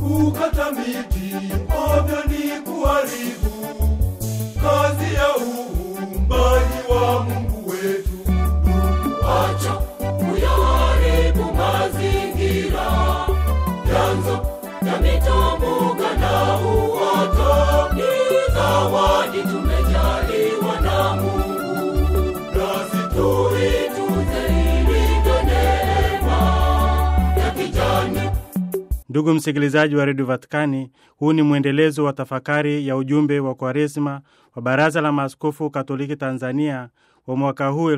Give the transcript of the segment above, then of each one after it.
kukata miti ovyo ni kuharibu kazi ya uumbaji wa Mungu wetu. Acha kuyaharibu mazingira, vyanzo vya mito, mbuga na uoto ni zawadi tumejaliwa na Mungu, Nasi tuitunze ilivyo neema ya kijani. Ndugu msikilizaji wa redio Vatikani, huu ni mwendelezo wa tafakari ya ujumbe wa Kwaresma wa Baraza la Maaskofu Katoliki Tanzania wa mwaka huu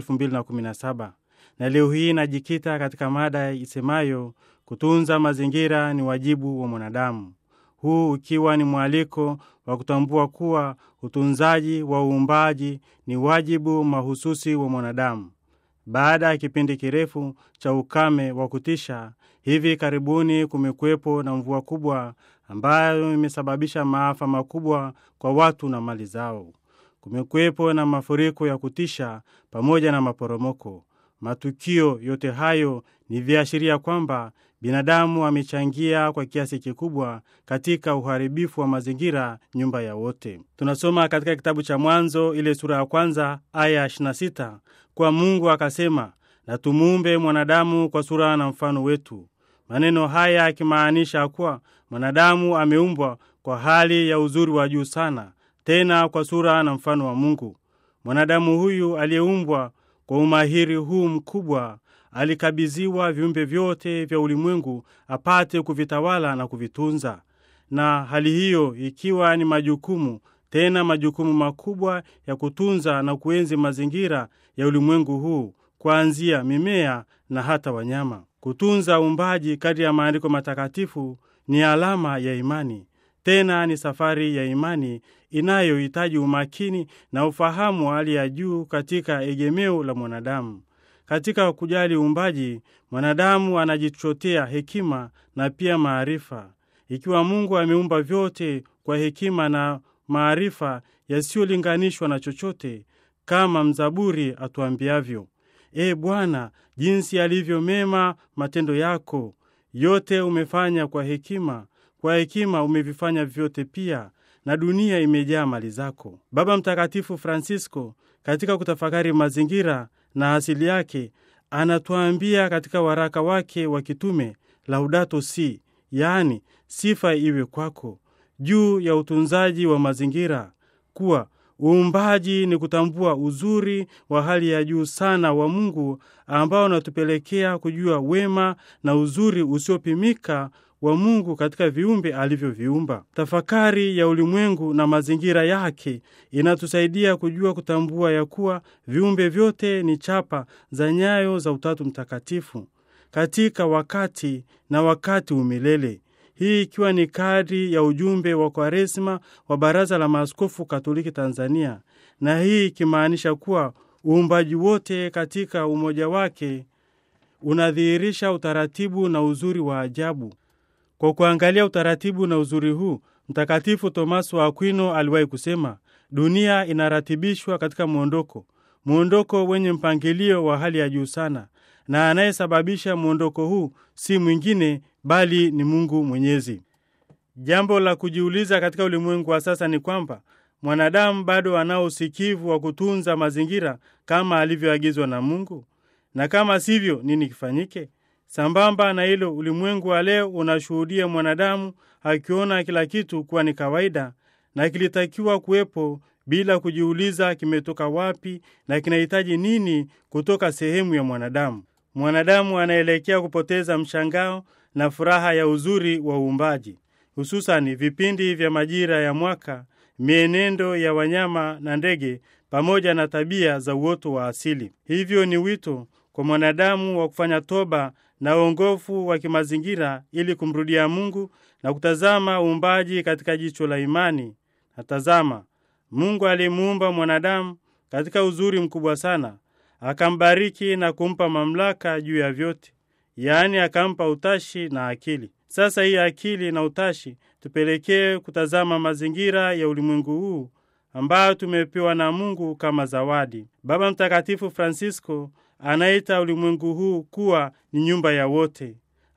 2017 na leo hii inajikita katika mada isemayo kutunza mazingira ni wajibu wa mwanadamu, huu ukiwa ni mwaliko wa kutambua kuwa utunzaji wa uumbaji ni wajibu mahususi wa mwanadamu. Baada ya kipindi kirefu cha ukame wa kutisha, hivi karibuni kumekuwepo na mvua kubwa ambayo imesababisha maafa makubwa kwa watu na mali zao. Kumekuwepo na mafuriko ya kutisha pamoja na maporomoko. Matukio yote hayo ni viashiria kwamba binadamu amechangia kwa kiasi kikubwa katika uharibifu wa mazingira, nyumba ya wote. Tunasoma katika kitabu cha Mwanzo ile sura ya kwanza aya 26 kwa Mungu akasema, na tumuumbe mwanadamu kwa sura na mfano wetu. Maneno haya yakimaanisha kuwa mwanadamu ameumbwa kwa hali ya uzuri wa juu sana, tena kwa sura na mfano wa Mungu. Mwanadamu huyu aliyeumbwa kwa umahiri huu mkubwa alikabidhiwa viumbe vyote vya ulimwengu apate kuvitawala na kuvitunza, na hali hiyo ikiwa ni majukumu tena majukumu makubwa ya kutunza na kuenzi mazingira ya ulimwengu huu, kuanzia mimea na hata wanyama. Kutunza uumbaji kadri ya maandiko matakatifu ni alama ya imani, tena ni safari ya imani inayohitaji umakini na ufahamu wa hali ya juu katika egemeo la mwanadamu. Katika kujali uumbaji, mwanadamu anajichotea hekima na pia maarifa. Ikiwa Mungu ameumba vyote kwa hekima na maarifa yasiyolinganishwa na chochote, kama mzaburi atuambiavyo, E Bwana, jinsi yalivyo mema matendo yako, yote umefanya kwa hekima, kwa hekima umevifanya vyote pia, na dunia imejaa mali zako. Baba Mtakatifu Francisco katika kutafakari mazingira na asili yake anatuambia katika waraka wake wa kitume Laudato Si, yaani sifa iwe kwako, juu ya utunzaji wa mazingira kuwa uumbaji ni kutambua uzuri wa hali ya juu sana wa Mungu ambao unatupelekea kujua wema na uzuri usiopimika wa Mungu katika viumbe alivyoviumba. Tafakari ya ulimwengu na mazingira yake inatusaidia kujua kutambua ya kuwa viumbe vyote ni chapa za nyayo za Utatu Mtakatifu katika wakati na wakati umilele. Hii ikiwa ni kadri ya ujumbe wa Kwaresma wa Baraza la Maaskofu Katoliki Tanzania, na hii ikimaanisha kuwa uumbaji wote katika umoja wake unadhihirisha utaratibu na uzuri wa ajabu. Kwa kuangalia utaratibu na uzuri huu, Mtakatifu Tomaso wa Akwino aliwahi kusema, dunia inaratibishwa katika mwondoko, mwondoko wenye mpangilio wa hali ya juu sana, na anayesababisha mwondoko huu si mwingine bali ni Mungu Mwenyezi. Jambo la kujiuliza katika ulimwengu wa sasa ni kwamba mwanadamu bado anao usikivu wa kutunza mazingira kama alivyoagizwa na Mungu, na kama sivyo, nini kifanyike? Sambamba na hilo, ulimwengu wa leo unashuhudia mwanadamu akiona kila kitu kuwa ni kawaida na kilitakiwa kuwepo bila kujiuliza kimetoka wapi na kinahitaji nini kutoka sehemu ya mwanadamu. Mwanadamu anaelekea kupoteza mshangao na furaha ya uzuri wa uumbaji, hususani vipindi vya majira ya mwaka, mienendo ya wanyama na ndege, pamoja na tabia za uoto wa asili. Hivyo ni wito kwa mwanadamu wa kufanya toba na uongofu wa kimazingira ili kumrudia Mungu na kutazama uumbaji katika jicho la imani. Na tazama, Mungu alimuumba mwanadamu katika uzuri mkubwa sana, akambariki na kumpa mamlaka juu ya vyote, yaani akampa utashi na akili. Sasa hii akili na utashi tupelekee kutazama mazingira ya ulimwengu huu ambayo tumepewa na Mungu kama zawadi. Baba Mtakatifu Francisco anaita ulimwengu huu kuwa ni nyumba ya wote.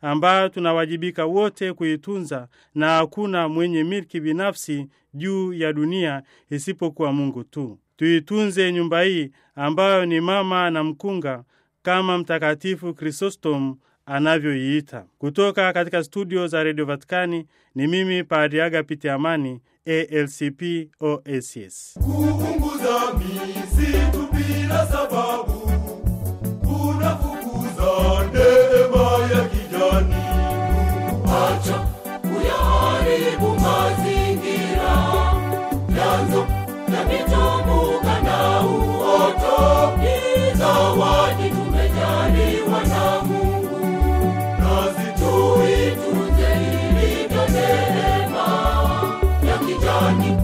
ambayo tunawajibika wote kuitunza, na hakuna mwenye milki binafsi juu ya dunia isipokuwa Mungu tu. Tuitunze nyumba hii ambayo ni mama na mkunga, kama Mtakatifu Krisostom anavyoiita. Kutoka katika studio za redio Vatikani ni mimi Padri Agapiti Amani, ALCP OSS. kuunguza misitu bila sababu kunafukuza neema ya kijani. acha kuyaharibu mazingira, vyanzo vya mitumbuka na uoto ni zawadi tumejaliwa na Mungu, Nasi tuitunze ilivyo neema ya kijani.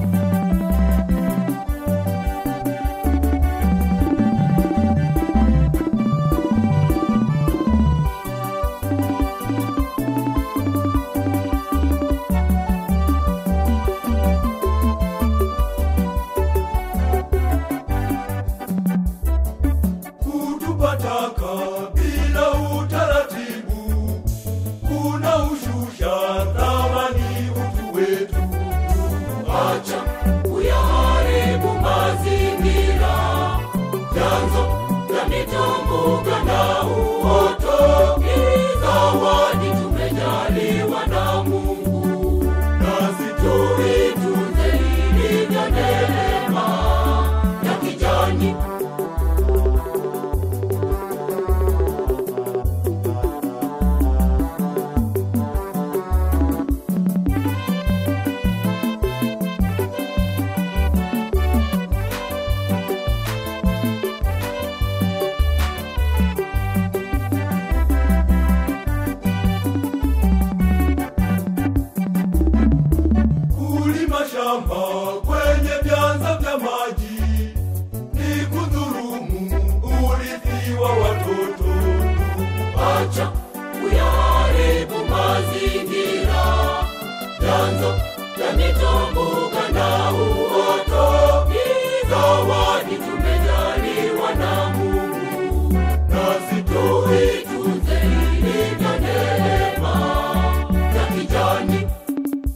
kutupa taka bila utaratibu kunaushusha thamani utu wetu. acha kuyaharibu mazingira, vyanzo vya mitumbuka na uoto ni zawadi tumejaliwa na Mungu, Nasi tuitunze ilivyo neema ya kijani. kulima shamba kwenye vyanza vya maji ni kudhurumu urithi wa watoto. acha kuyaharibu mazingira, vyanzo vya mitumbuka na